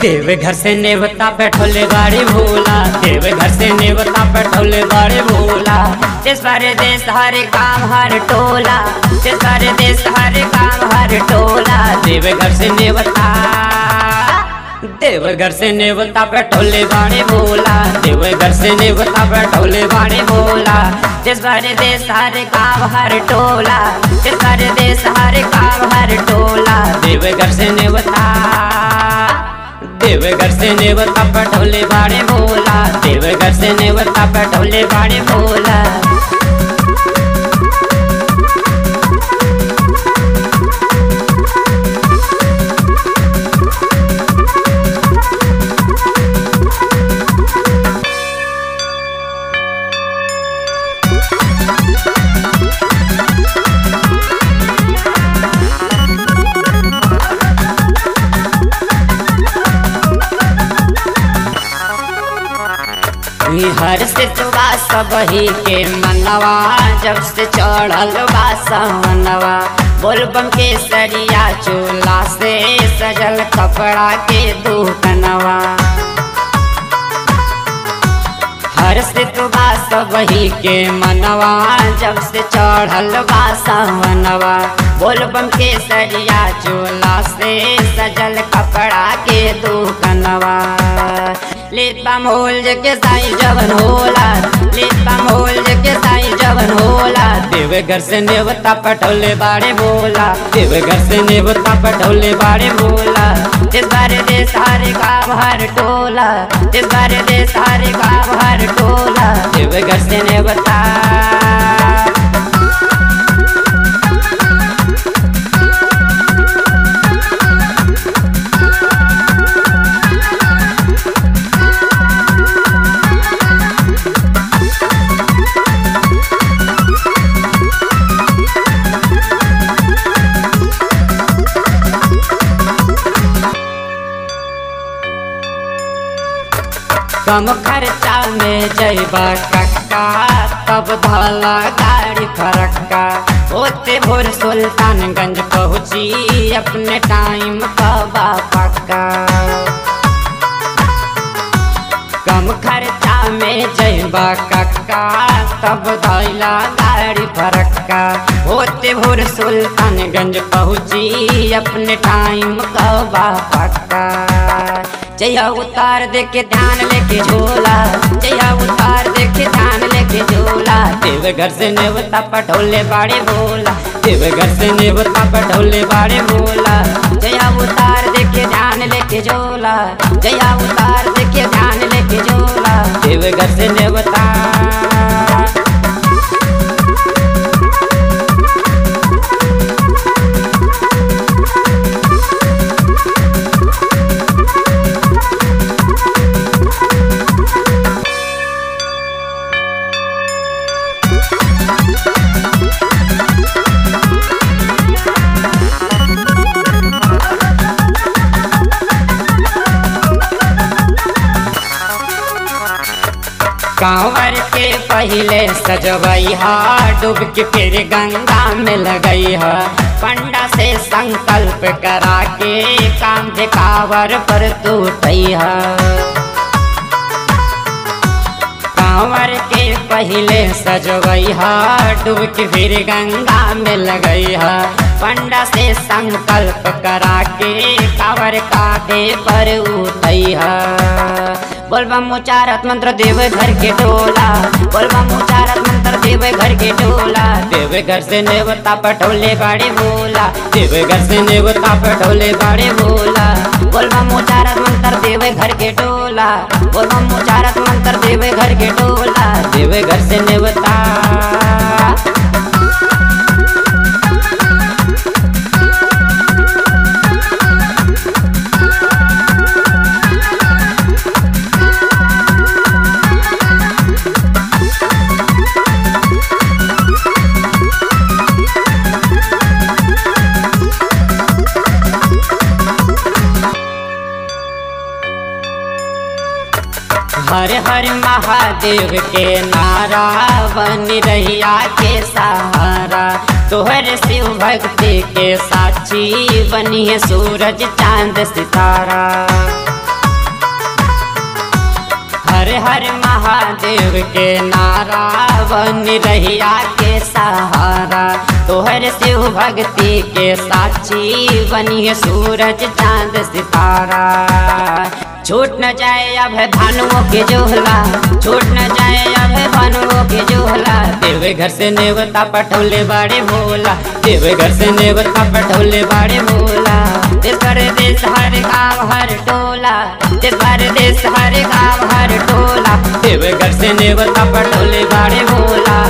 देव घर से नेवता बैठोले बाड़े भोला देव घर से नेवता बैठोले बाड़े भोला जिस बारे देश हर काम हर टोला जिस बारे देश हर काम हर टोला देव घर से नेवता देव घर से नेवता बैठोले बाड़े भोला देव घर से नेवता बैठोले बाड़े भोला जिस बारे देश हर काम हर टोला जिस बारे देश हर काम हर टोला देव घर से नेवता देवघर से नेवता पटोले बाड़े भोला देवघर से नेवता पटोले बाड़े भोला हर से तुबा सबही के मनवा जब से चढ़ल बा सवनवा बोलबम के सरिया चूल्हा से सजल कपड़ा के दुकनवा हर से तुबा सबही के मनवा जब से चढ़ल बा सवनवा बोलबम के सरिया चूल्हा से सजल कपड़ा के दुकनवा लेपा मोल के साई जवन होला लेपा मोल के साई जवन होला देव घर से नेवता पटोले बाड़े बोला देव घर से नेवता पटोले बाड़े बोला इस बारे दे सारे गाँव हर टोला इस बारे दे सारे गाँव हर टोला देव घर से नेवता कम खर्चा में जैबा कक्का तब धला गाड़ी फरक्का होते भोर सुल्तानगंज पहुँची अपने टाइम कबा पक्का कम खर्चा में जैबा कक्का तब धैला गाड़ी फरक्का होते भोर सुल्तानगंज पहुँची अपने टाइम कबा पक्का जया उतार दे के ध्यान लेके झोला जया उतार दे के ध्यान लेके झोला देव घर से नेवता पटोले बाड़े बोला देव घर से नेवता पटोले बाड़े बोला जया उतार दे के ध्यान लेके झोला जया उतार दे के ध्यान लेके झोला देव घर से नेवता कांवर के पहले सजवई हा डूब के फिर गंगा में लगई हा पंडा से संकल्प करा के काम कांवर पर तू हा कांवर के पहले सजवई हा डूब के फिर गंगा में लगई हा पंडा से संकल्प करा के कांवर कांधे पर उठई हा बोलबम उचारत मंत्र देव घर के टोला बोलबम उचारत मंत्र देव घर के टोला देव घर से नेवता पटोले बाड़े बोला देव घर से नेवता पटोले बाड़े बोला बोलबम उचारत मंत्र देव घर के टोला बोलबम उचारत मंत्र देव घर के टोला देव घर से नेवता हर हर महादेव के नारा बन रहिया के सहारा तोहर शिव भक्ति के साक्षी बनी है सूरज चांद सितारा हर हर महादेव के नारा बन रहिया के सहारा तोहर शिव भक्ति के साक्षी बनिए सूरज चांद सितारा छूट न जाए अब भानुओं के जोहला छूट न जाए अब भानुओं के जोहला देवे घर से नेवता पटोले बाड़े भोला देवे घर से नेवता पटोले बाड़े भोला देश परदेश हर गाँव हर टोला देश परदेश हर गाँव हर टोला देवे घर से नेवता पटोले बाड़े भोला